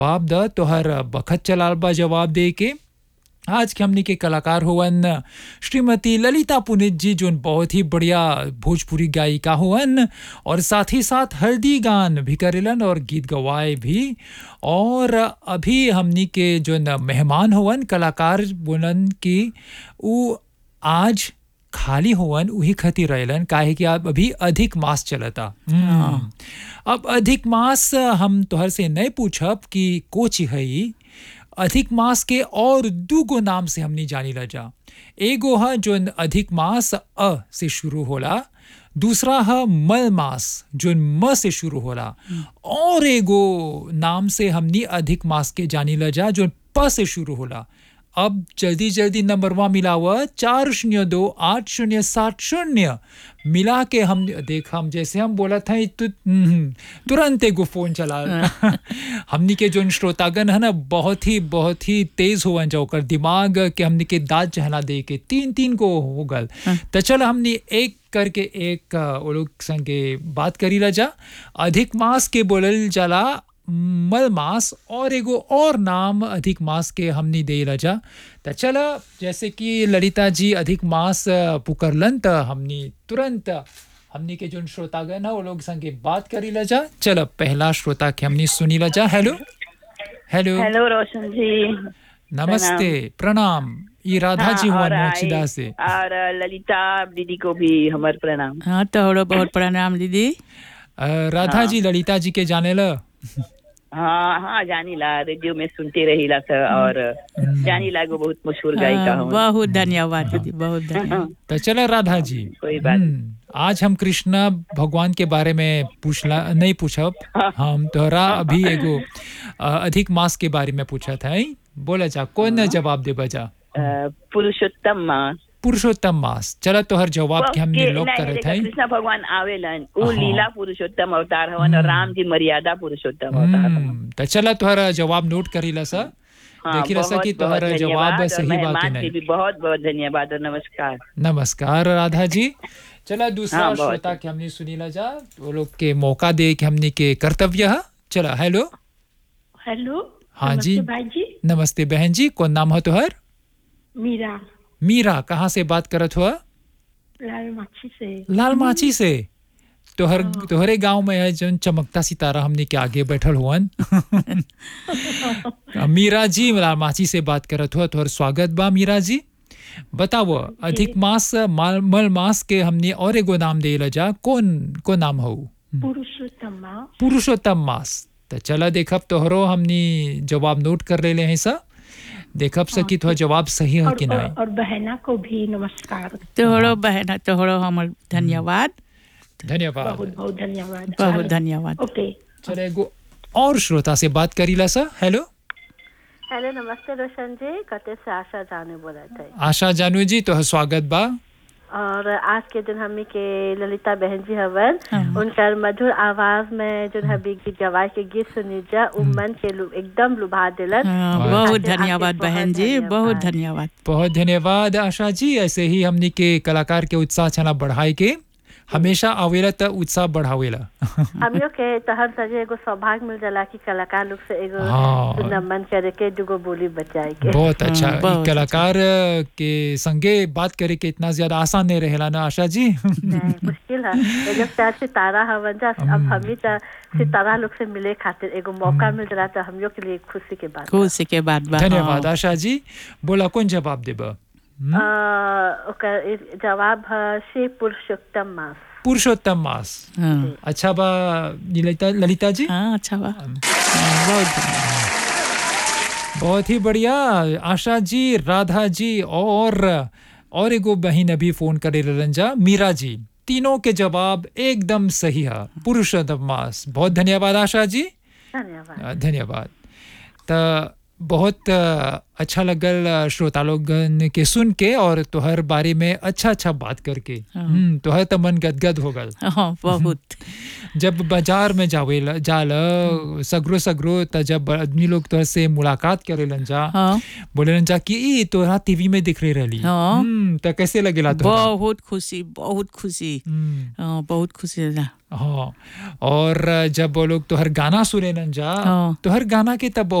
जवाब द तोहर बखत चलाल बा जवाब दे के आज के हमनी के कलाकार हुवन श्रीमती ललिता पुनित जी जो बहुत ही बढ़िया भोजपुरी गायिका हुवन और साथ ही साथ हल्दी गान भी करेलन और गीत गवाए भी और अभी हमनी के जो मेहमान हुवन कलाकार बोलन कि उ आज खाली होवन उही खती रहेलन काहे कि अब अभी अधिक मास चलता हम्म। अब अधिक मास हम तोहर से नहीं पूछब कि कोची हई अधिक मास के और दूगो नाम से हमनी जानी ला जा एगो है जो अधिक मास अ से शुरू होला दूसरा है मल मास जो म से शुरू होला और एगो नाम से हमनी अधिक मास के जानी ला जा जो प से शुरू होला अब जल्दी जल्दी नंबरवा मिलावा चार शून्य दो आठ शून्य सात शून्य मिला के हम देख हम जैसे हम बोला था तु, हम्म, तुरंत एगो फोन चला हमनी के जो श्रोतागण है ना बहुत ही बहुत ही तेज हुआ जो ओकर दिमाग के हमनी के दाद चहला दे के तीन तीन को हो गल तो चल हमनी एक करके एक अ, वो लोग संगे बात करी ला जा अधिक मास के बोलल जाला मल मास और एगो और नाम अधिक मास के हमनी दे रजा त चला जैसे कि ललिता जी अधिक मास अ, पुकरलन त हमनी तुरंत हमनी के जोन श्रोतागण है वो लोग संगे बात करी लजा चल पहला श्रोता के हमनी सुनी लजा हेलो हेलो हेलो रोशन जी नमस्ते प्रणाम ये राधा हाँ, जी हुआ और मोचिदा आई- से और ललिता दीदी को भी हमार प्रणाम हाँ तोहरो बहुत प्रणाम दीदी अ, राधा जी ललिता जी के जाने ल हाँ हाँ जानीला रेडियो में सुनते रहीला सर और जानीला को बहुत मशहूर गायिका हाँ, हूँ बहुत धन्यवाद दीदी बहुत धन्यवाद तो चला राधा जी कोई बात हम्म, आज हम कृष्णा भगवान के बारे में पूछला नहीं पूछब हम तोहरा अभी एगो अ, अधिक मास के बारे में पूछा था ही? बोला जा कौन जवाब दे बजा अ, पुरुषोत्तम माँ पुरुषोत्तम मास चला तोहर जवाब के हमने के- लोग नहीं, करे देखा, थे कृष्ण भगवान आवेलन वो हाँ। लीला पुरुषोत्तम अवतार हवन और राम जी मर्यादा पुरुषोत्तम अवतार हवन हम्म, तो चला तोहरा जवाब नोट करी ला सा हाँ, देखी रहा सा बहुत- कि बहुत तोहरा जवाब धन्यवाद और सही बा कि मेहमान नहीं के भी बहुत बहुत धन्यवाद और नमस्कार नमस्कार राधा जी चला दूसरा हाँ, बहुत श्रोता के हमने सुनी ला जा वो लोग के मौका दे के हमने के कर्तव्य है चला हेलो हेलो हाँ जी नमस्ते भाई जी नमस्ते बहन जी कौन नाम है तुहर मीरा मीरा कहाँ से बात करत हुआ लाल माछी से लाल माची से तोहर तोहरे गांव में है जौन चमकता सितारा हमने के आगे बैठल हुअन मीरा जी लाल माची से बात करत हुआ तोहर स्वागत बा मीरा जी बताओ अधिक मास माल मल मास के हमने और एगो नाम दे जा कौन को नाम हो पुरुषोत्तम पुरुषोत्तम मास तो चला देखब तोहरो हमने जवाब नोट कर ले हैं सा देखब सकी तो जवाब सही है और, कि और, नहीं और बहना को भी नमस्कार तोहरो बहन तोहरो हमर धन्यवाद धन्यवाद बहुत बहुत धन्यवाद बहुत धन्यवाद ओके चले एगो और श्रोता से बात करी ला सा हेलो हेलो नमस्ते रोशन जी कते से आशा जाने बोला थे आशा जानू जी तो स्वागत बा और आज के दिन हमी के ललिता बहन जी हवन उनकर मधुर आवाज में जो है गीत गवाए के गीत सुनी जा उ मन के लु, एकदम लुभा दिलन हाँ, बहुत- बहुत आगे- आगे धन्यवाद बहुत बहन जी धन्यवाद। बहुत धन्यवाद बहुत धन्यवाद आशा जी ऐसे ही हमनी के कलाकार के उत्साह छना बढ़ाई के हमेशा आवेला त उत्साह बढ़ावेला हम लोग के तहन सजे एगो सौभाग्य मिल जाला कि कलाकार लोग से एगो हाँ। सुंदर मन करे के दुगो बोली बचाए के बहुत अच्छा हाँ, ई बहुत कलाकार के संगे बात करे के इतना ज्यादा आसान नहीं रहेला ना आशा जी नहीं, मुश्किल है एगो चार सितारा हवन जा अब हमी त सितारा लोग से मिले खातिर एगो मौका मिल रहा तो हम लोग के लिए खुशी के बात बा। खुशी के बात बा धन्यवाद हाँ। आशा जी बोला कौन जवाब देबा अ, ओकर इ- जवाब है श्री पुरुषोत्तम मास पुरुषोत्तम मास हाँ अच्छा बा ललिता ललिता जी हाँ अच्छा बा हाँ, बहुत धन्यवाद। बहुत ही बढ़िया आशा जी राधा जी और और एगो बहन अभी फोन करे रंजा मीरा जी तीनों के जवाब एकदम सही है पुरुषोत्तम मास बहुत धन्यवाद आशा जी धन्यवाद अ, धन्यवाद त बहुत अ, अच्छा लगल अ, श्रोता लोग के सुन के और तोहर बारे में अच्छा अच्छा बात करके हम्म, तोहर त मन गदगद हो गल हाँ बहुत जब बाजार में जावे जाल सगरो सगरो त जब आदमी लोग तोहर से मुलाकात करेलन जा हाँ बोलेलन जा कि ई तोहरा टीवी में दिख रही रहली हाँ। हम्म, त कैसे लगेला तोहरा बहुत खुशी बहुत खुशी हम्म, हाँ, बहुत खुशी लगा हाँ और जब वो लोग तोहर गाना सुनेलन जा हाँ। तोहर गाना के तब